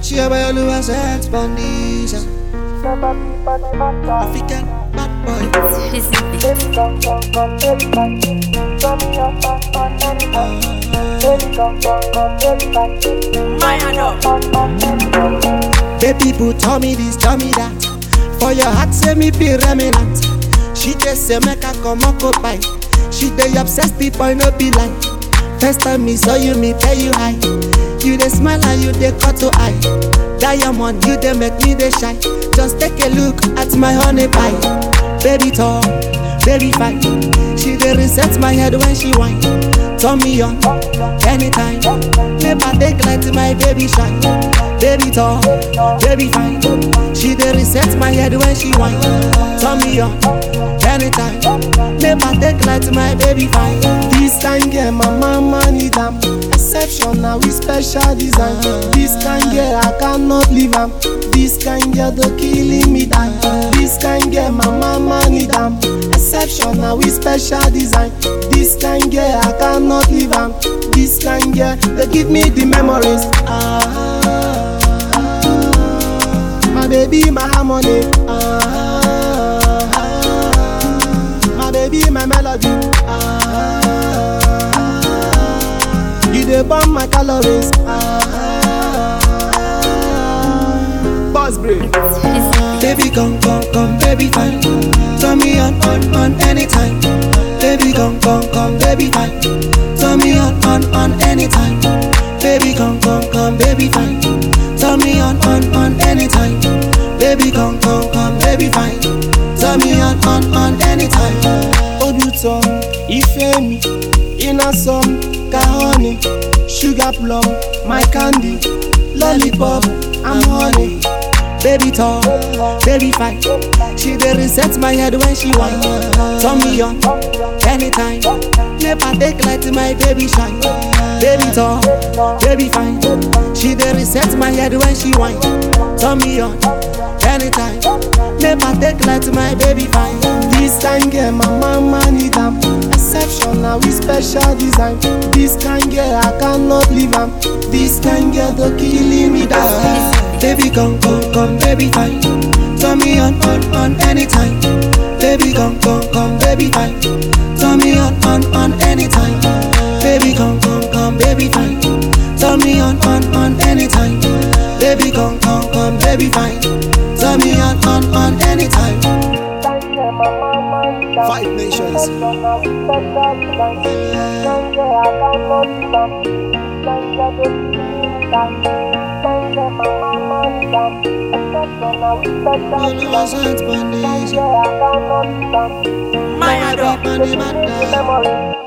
She a boy who set bandits. African bad boy. This is the Baby boo, tell me this, tell me that. For your heart, say me be remnant. She just say make her come occupy. She dey obsessed, the boy no be like. First time me saw you, me tell you hi. You dey smile and you dey cut to eye. Diamond, you dey make me dey shy. Just take a look at my honey pie. Baby tall, baby fine. She dey reset my head when she whine. Turn me on, anytime. Never take like my baby shine. Baby tall, baby fine. She dey reset my head when she whine. Turn me on, anytime. Never take like my baby fine. This kind girl, my mama need am. Exceptional with special design. This kind girl, I cannot leave am. This kind girl, they killing me down. This kind girl, my mama need am. Exceptional with special design. This kind girl, I cannot leave am. This kind girl, they give me the memories. Ah, my baby, my harmony. Ah, my baby, my melody. Ah, you dey burn my calories. Ah, boss brain. Baby come, come, come, baby fine. Turn me on, on, on anytime. Baby come, come, come, baby fine. Turn me on, on, on anytime. Baby come, come, come, baby fine. Turn me on, on, on anytime. Baby come, come, come, baby fine. Turn me on, on, on anytime. Oduto, Ifemi, Inasom, Kahoni, Sugar Plum, my candy, Lollipop, I'm honey. Baby tall, baby fine. She dey reset my head when she whine. Turn me on, anytime. Never take like my baby shine. Baby tall, baby fine. She dey reset my head when she whine. Turn me on, anytime. Never take like my baby fine. This kind girl, my mama need am. Exceptional with special design. This kind girl, I cannot leave am. This kind girl, they killing me down. Baby come, come, come, baby fine. Turn me on, on, on anytime. Baby come, come, come, baby fine. Turn me on, on, on anytime. Baby come, come, come, baby fine. Turn me on, on, on anytime. Baby come, come, come, baby fine. Turn me on, on, on anytime. Five nations. Innocent bandits. My bad, bad, bad, bad.